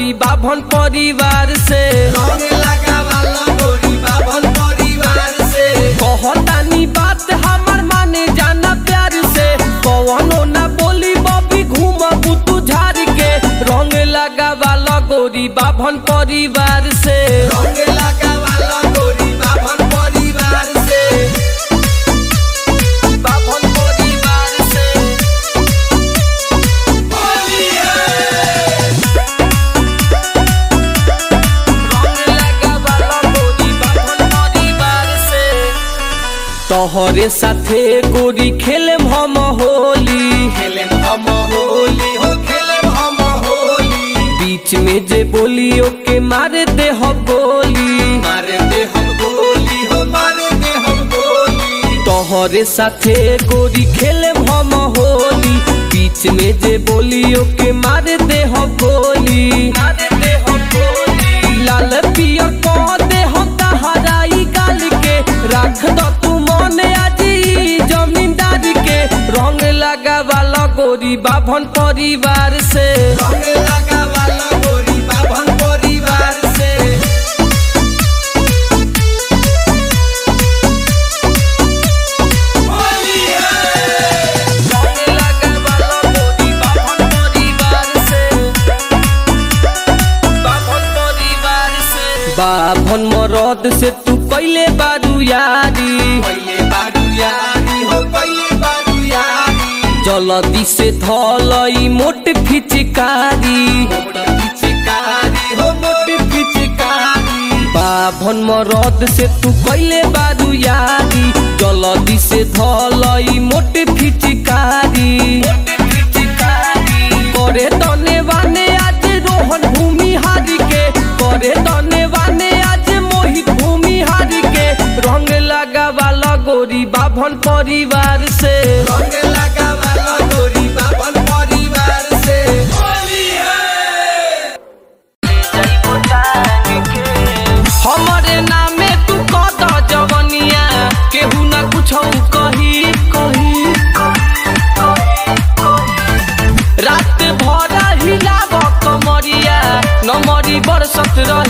गोरी बाभन परिवार से रंग लगावाला गोरी बाभन परिवार से कहतानी बात हमर माने जाना प्यार से कवनो ना बोली बबी घूमबू तू झाड़ के रंग लगावाला गोरी बाभन परिवार से रंग लगावाला गोरी बाभन परिवार से बाभन परिवार से रंग लगावाला गोरी बाभन परिवार से तोहरे साथे गोरी खेले हम होली खेले हम होली हो खेले हम होली बीच में जे बोली ओके मारे दे हो गोली मारे दे हम गोली हो मारे दे हम गोली तोहरे साथे गोरी खेले हम होली बीच में जे बोली ओके मारे दे हो गोली मारे दे हो गोली लाल पियर को दे हम तहराई गाल के रख दो तू मन आज ई जमींदार के रंग लगा वाला गोरी बाभन परिवार से रंग लगावाला गोरी बाभन परिवार से रंग लगा वाला गोरी बाभन परिवार से बाभन परिवार से बाभन मरद से तू कैले बारू यारी पहिले बारू यारी हो पहिले बारू यारी जलदी से धलई मोट फिचकारी मोट पिचकारी हो मोट पिचकारी बाभन मरद से तू कैले बारू यारी जलदी से धलई मोट फिचकारी करे तने वाने आज रोहन भूमि हारी के करे तने वाने आज मोहित भूमि हारी के रंग लगा वाला गोरी बाभन परिवार से रंग लगावाला गोरी बाभन परिवार से हमरे नामे तू कद जवनिया केहू ना कुछ कही कही रात भर हिलाब कमरिया नमरी बरसत रही